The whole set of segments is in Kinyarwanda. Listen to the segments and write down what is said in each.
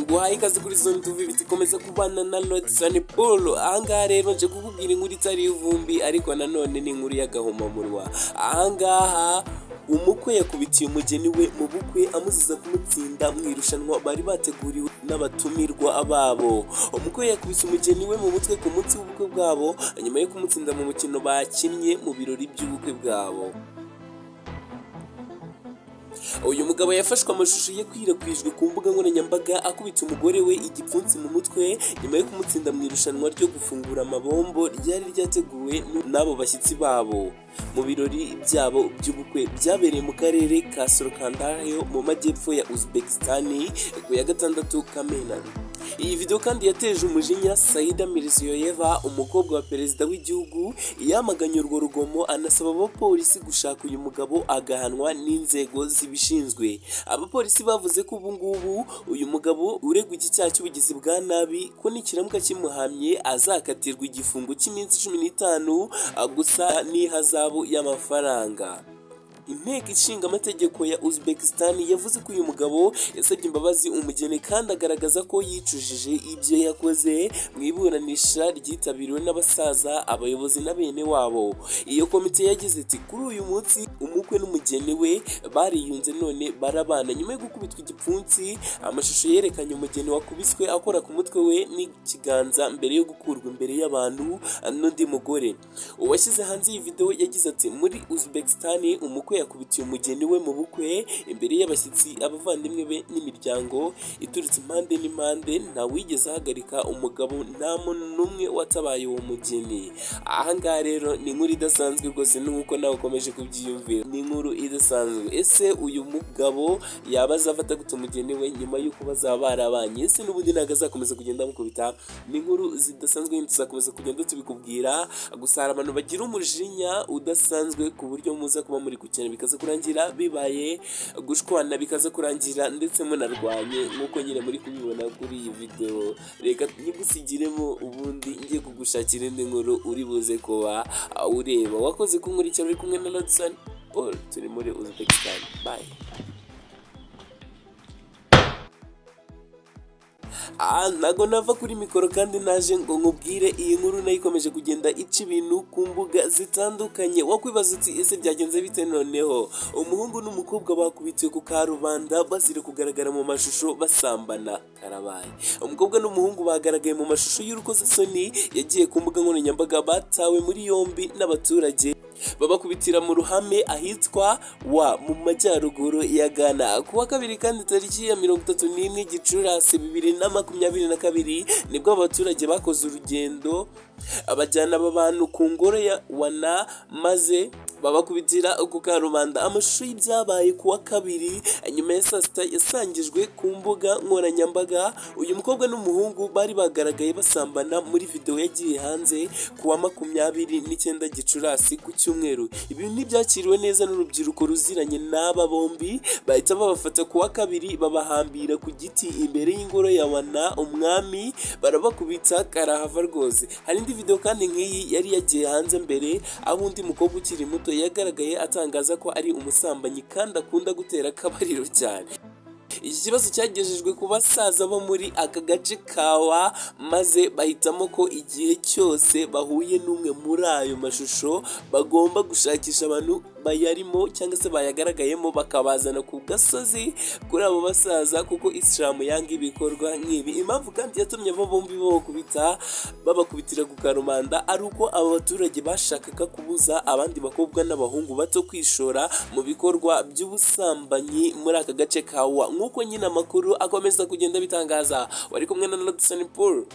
guhaye ikaze kuri zone tuvi zikomeza kubana na lodisoni paul ahangaha rero nje kukubwira inkuru itari ivumbi ariko nanone ni inkuru y'agahomamunwa ahangaha umukwe yakubitiye umugeni we mu bukwe amuziza kumutsinda mu irushanwa bari bateguriwe n'abatumirwa babo umukwe yakubise umugeni we mu mutwe ku munsi w'ubukwe bwabo nyuma yo kumutsinda mu mukino bakinnye mu birori by'ubukwe bwabo uyu mugabo yafashwe amashusho ye akwirakwijwe ku mbuga nkoranyambaga akubita umugore we igipfunsi mu mutwe nyuma yo kumutsinda mu irushanwa ryo gufungura amabombo ryari ryateguwe n'abo bashyitsi babo mu birori byabo by'ubukwe byabereye mu karere ka sorokandariyo mu majyepfo ya uzbekistan ku ya gatandatu kamena iyi video kandi yateje umujinya sayida miriziyoyeva umukobwa wa perezida w'igihugu yamaganye urwo rugomo anasaba abapolisi gushaka uyu mugabo agahanwa n'inzego zibishinzwe abapolisi bavuze ko ubu ngubu uyu mugabo uregwa iki cyaha cy'ubugizi bwa nabi ko nikiramuka kimuhamye azakatirwa igifungo cy'iminsi cumi n'itanu gusa n'ihazabu y'amafaranga inteko ishinga amategeko ya uzbekistan yavuze ko uyu mugabo yasabye imbabazi umugeni kandi agaragaza ko yicujije ibyo yakoze mu iburanisha ryitabiriwe n'abasaza abayobozi na bene wabo iyo komite yagize iti kuri uyu munsi umukwe n'umugeni we bariyunze none barabana nyuma yo gukubitwa igipfunsi amashusho yerekanye umugeni wakubiswe akora ku mutwe we n'ikiganza mbere yo gukurwa imbere y'abantu n'undi mugore uwashyize hanze iyi video yagize ati muri uzbekistan umukwe yakubitiye umugeni we mu bukwe imbere y'abashyitsi abavandimwe be n'imiryango iturutse impande n'impande ntawigeze ahagarika umugabo nta muntu n'umwe watabaye uwo mugeni ahangaha rero ni inkuru idasanzwe rwose nuko nawe ukomeje kubyiyumvira ni inkuru idasanzwe ese uyu mugabo yaba azafata gute umugeni we nyuma y'uko bazaba barabanye ese n'ubundi ntabwo azakomeza kugenda amukubita ni inkuru zidasanzwe tuzakomeza kugenda tubikubwira gusa hari abantu bagira umujinya udasanzwe ku buryo muza kuba muri gukina bikaza kurangira bibaye gushwana bikaza kurangira ndetse munarwanye nk'uko nyine muri kubibona kuri iyi videwo reka ntigusigiremo ubundi ngiye kugushakira indi nkuru uri buze kuba ureba wakoze kunkurikira uri kumwe na Lodisoni Paul turi muri Uzbekistan bye aha ntago nava kuri mikoro kandi naje ngo nkubwire iyi nkuru nayo ikomeje kugenda ica ibintu ku mbuga zitandukanye wakwibaza uti ese byagenze bite noneho umuhungu n'umukobwa bakubitiwe ku karubanda bazira kugaragara mu mashusho basambana karabaye umukobwa n'umuhungu bagaragaye mu mashusho y'urukozasoni yagiye ku mbuga nkoranyambaga batawe muri yombi n'abaturage babakubitira mu ruhame ahitwa wa mu majyaruguru ya ghana kuwa kabiri kandi tariki ya mirongo itatu n'imwe gicurasi bibiri na makumyabiri na kabiri nibwo abaturage bakoze urugendo abajyana aba bantu ku ngoro ya wana maze babakubitira ku karubanda amashusho y'ibyabaye ku wa kabiri nyuma ya saa sita yasangijwe ku mbuga nkoranyambaga uyu mukobwa n'umuhungu bari bagaragaye basambana muri videwo yagiye hanze ku wa makumyabiri n'icyenda gicurasi ku cyumweru ibi ntibyakiriwe neza n'urubyiruko ruziranye n'aba bombi bahita babafata ku wa kabiri babahambira ku giti imbere y'ingoro ya wana umwami barabakubita karahava rwose hari indi videwo kandi nk'iyi yari yagiye hanze mbere aho undi mukobwa ukiri muto yagaragaye atangaza ko ari umusambanyi kandi akunda gutera akabariro cyane iki kibazo cyagejejwe ku basaza bo muri aka gace kawa maze bahitamo ko igihe cyose bahuye n'umwe muri ayo mashusho bagomba gushakisha abantu bayarimo cyangwa se bayagaragayemo bakabazana ku gasozi kuri abo basaza kuko isilamu yanga ibikorwa nk'ibi impamvu kandi yatumye abo bombi babakubita babakubitira ku karubanda ari uko abo baturage bashakaga kubuza abandi bakobwa n'abahungu bato kwishora mu bikorwa by'ubusambanyi muri aka gace kawa nk'uko nyine amakuru akomeza kugenda bitangaza wari kumwe na Lodisoni Paul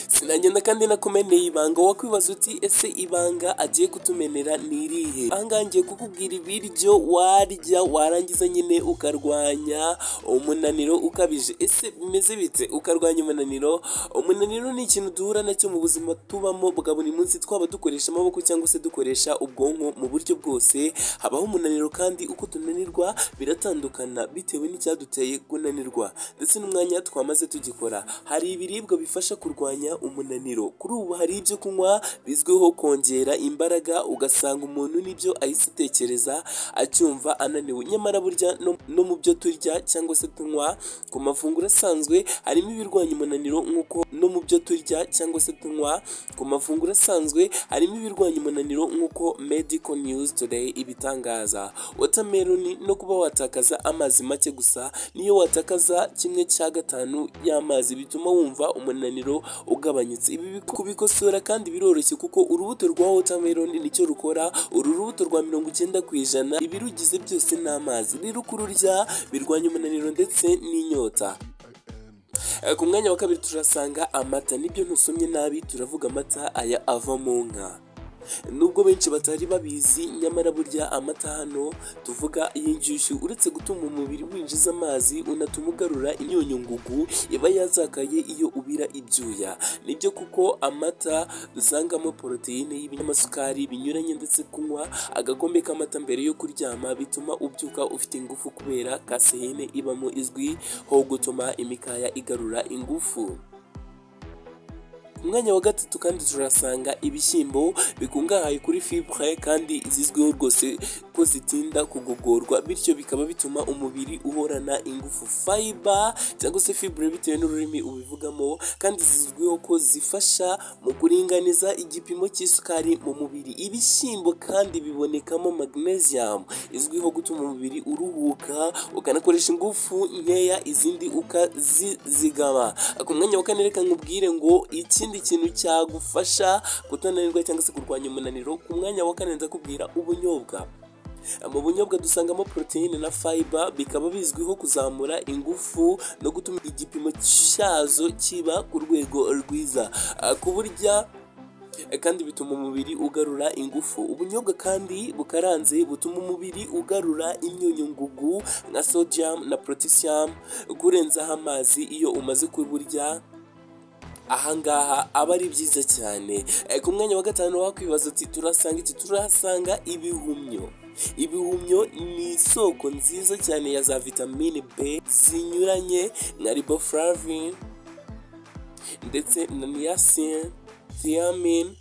sinagenda kandi nakumeneye ibanga wakwibaza uti ese ibanga agiye kutumenera ni irihe ahangaha ngiye kukubwira ibiryo warya warangiza nyine ukarwanya umunaniro ukabije ese bimeze bite ukarwanya umunaniro umunaniro ni ikintu duhura nacyo mu buzima tubamo bwa buri munsi twaba dukoresha amaboko cyangwa se dukoresha ubwonko mu buryo bwose habaho umunaniro kandi uko tunanirwa biratandukana bitewe n'icyaduteye kunanirwa ndetse n'umwanya twamaze tugikora hari ibiribwa bifasha kurwanya bigabanya umunaniro kuri ubu hari ibyo kunywa bizwiho kongera imbaraga ugasanga umuntu nibyo ahita acyumva ananiwe nyamara burya no, no mu byo turya cyangwa se tunywa ku mafunguro asanzwe harimo ibirwanya umunaniro nk'uko no mu byo turya cyangwa se tunywa ku mafunguro asanzwe harimo ibirwanya umunaniro nk'uko medical news today ibitangaza watermelon no kuba watakaza amazi make gusa niyo watakaza kimwe cya gatanu y'amazi bituma wumva umunaniro ugabanyutse ibi biku- kubikosora kandi biroroshye kuko urubuto rwa watermelon nicyo rukora uru rubuto rwa mirongo icyenda ku ijana ibirugize byose ni amazi rero kururya birwanya umunaniro ndetse n'inyota Eh, ku mwanya wa kabiri turasanga amata nibyo ntusomye nabi turavuga amata aya ava mu nka nubwo benshi batari babizi nyamara burya amata hano tuvuga y'inshyushyu uretse gutuma umubiri winjiza amazi unatuma ugarura imyunyu ngugu iba yazakaye iyo ubira ibyuya nibyo kuko amata dusangamo poroteyine y'ibinyamasukari binyuranye ndetse kunywa agakombe k'amata mbere yo kuryama bituma ubyuka ufite ingufu kubera kaseyine ibamo izwi ho gutuma imikaya igarura ingufu ku mwanya wa gatatu kandi turasanga ibishyimbo bikungahaye kuri fibre kandi zizwiho rwose ko zitinda kugogorwa bityo bikaba bituma umubiri uhorana ingufu fiber cyangwa se fibre bitewe n'ururimi ubivugamo kandi zizwiho ko zifasha mu kuringaniza igipimo cy'isukari mu mubiri ibishyimbo kandi bibonekamo magnesium izwiho gutuma umubiri uruhuka ukanakoresha ingufu nkeya izindi ukazizigama ku mwanya wa kane reka nkubwire ngo ikindi kintu cyagufasha kutananirwa cyangwa se kurwanya umunaniro ku mwanya wa kane ndakubwira ubunyobwa mu bunyobwa dusangamo poroteyine na fiber bikaba bizwiho kuzamura ingufu no gutuma igipimo cyazo kiba ku rwego rwiza Ah, kuburya eh, kandi bituma umubiri ugarura ingufu ubunyobwa kandi bukaranze butuma umubiri ugarura imyunyu ngugu nka sodium na potassium kurenzaho amazi iyo umaze kuburya ahangaha aba ari byiza cyane Eh, ku mwanya wa gatanu wakwibaza uti turasanga iki turahasanga ibihumyo ibihumyo ni isoko nziza cyane ya za vitamine b zinyuranye nka riboflavin ndetse na niacin thiamine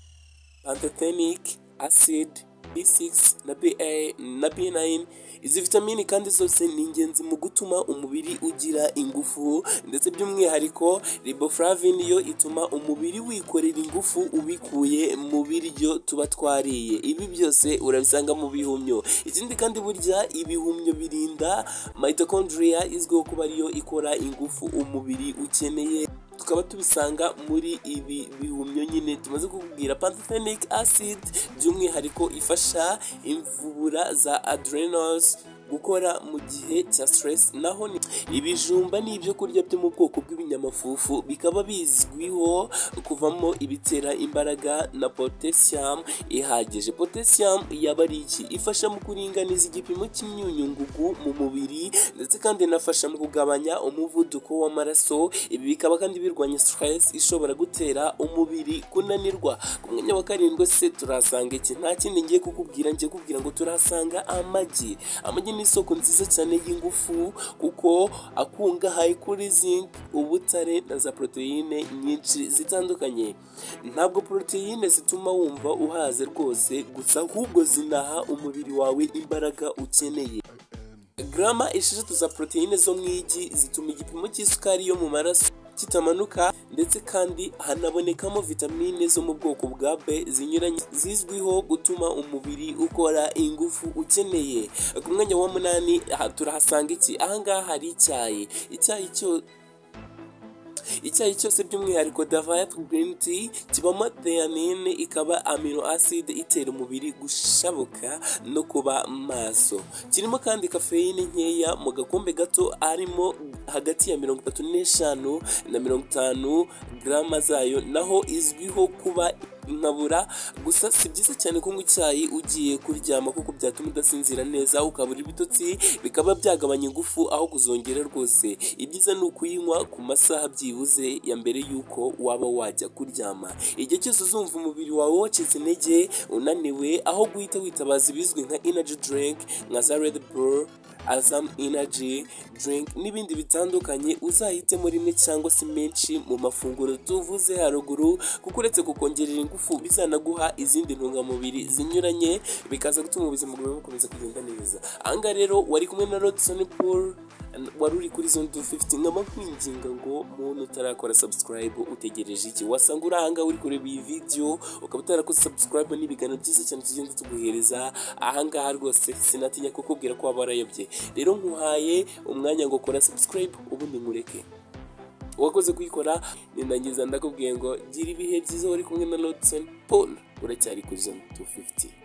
pantothenic acid b6 na ba na b9 izi vitamini kandi zose ni ingenzi mu gutuma umubiri ugira ingufu ndetse by'umwihariko riboflavin yo ituma umubiri wikorera ingufu ubikuye mu biryo tuba twariye ibi byose urabisanga mu bihumyo ikindi kandi burya ibihumyo birinda mitochondria izwiho kuba ariyo ikora ingufu umubiri ukeneye tukaba tubisanga muri ibi bihumyo nyine tumaze kukubwira pantothenic acid by'umwihariko ifasha imvubura za adrenals gukora mu gihe cya stress naho ni ibijumba ni ibyo kurya byo mu bwoko bw'ibinyamafufu bikaba bizwiho kuvamo ibitera imbaraga na potassium ihagije potassium yaba ari iki ifasha mu kuringaniza igipimo cy'imyunyu ngugu mu mubiri ndetse kandi inafasha mu kugabanya umuvuduko w'amaraso ibi bikaba kandi birwanya stress ishobora gutera umubiri kunanirwa ku mwanya wa karindwi se turahasanga iki nta kindi ngiye kukubwira ngiye kubwira ngo turahasanga amagi amagi ni isoko nziza cyane y'ingufu kuko akungahaye kuri zinc ubutare na za poroteyine nyinshi zitandukanye ntabwo poroteyine zituma wumva uhaze rwose gusa ahubwo zinaha umubiri wawe imbaraga ukeneye garama esheshatu za poroteyine zo mu igi zituma igipimo cy'isukari yo mu maraso kitamanuka ndetse kandi hanabonekamo vitamine zo mu bwoko bwa B zinyuranye zizwiho gutuma umubiri ukora ingufu ukeneye ku mwanya wa munani aha turahasanga iki ahangaha hari icyayi icyayi cyo icyayi cyose by'umwihariko davayat green tea kibamo theanine ikaba amino acid itera umubiri gushabuka no kuba maso kirimo kandi kafeyine nkeya mu gakombe gato arimo hagati ya mirongo itatu n'eshanu na mirongo itanu garama zayo naho izwiho kuba nkabura gusa si byiza cyane kunywa icyayi ugiye kuryama kuko byatuma udasinzira neza ukabura ibitotsi bikaba byagabanya ingufu aho kuzongera rwose ibyiza ni ukuyinywa ku masaha byibuze ya mbere y'uko waba wajya kuryama igihe cyose uzumva umubiri wawe wacitse intege unaniwe aho guhita witabaza ibizwi nka energy drink nka za red bull azamu inaji drink n'ibindi bitandukanye uzahitemo rimwe cyangwa se menshi mu mafunguro tuvuze haruguru kuko uretse kukongerera ingufu bizanaguha izindi ntungamubiri zinyuranye bikaza gutuma ubuzima bwawe bukomeza kugenda neza ahangaha rero wari kumwe na Rodson Paul wari uri kuri zone 250 nkaba nkwinginga ngo muntu utarakora subscribe utegereje iki wasanga uri ahangaha uri kureba iyi video ukaba utarakoze subscribe n'ibiganiro byiza cyane tugenda tuguhereza ahangaha rwose sinatinya kukubwira ko waba warayobye rero nkuhaye umwanya ngo kora subscribe ubundi nkureke uwakoze kuyikora nindangiza ndakubwiye ngo gira ibihe byiza wari kumwe na Lodson Paul uracyari kuri zone 250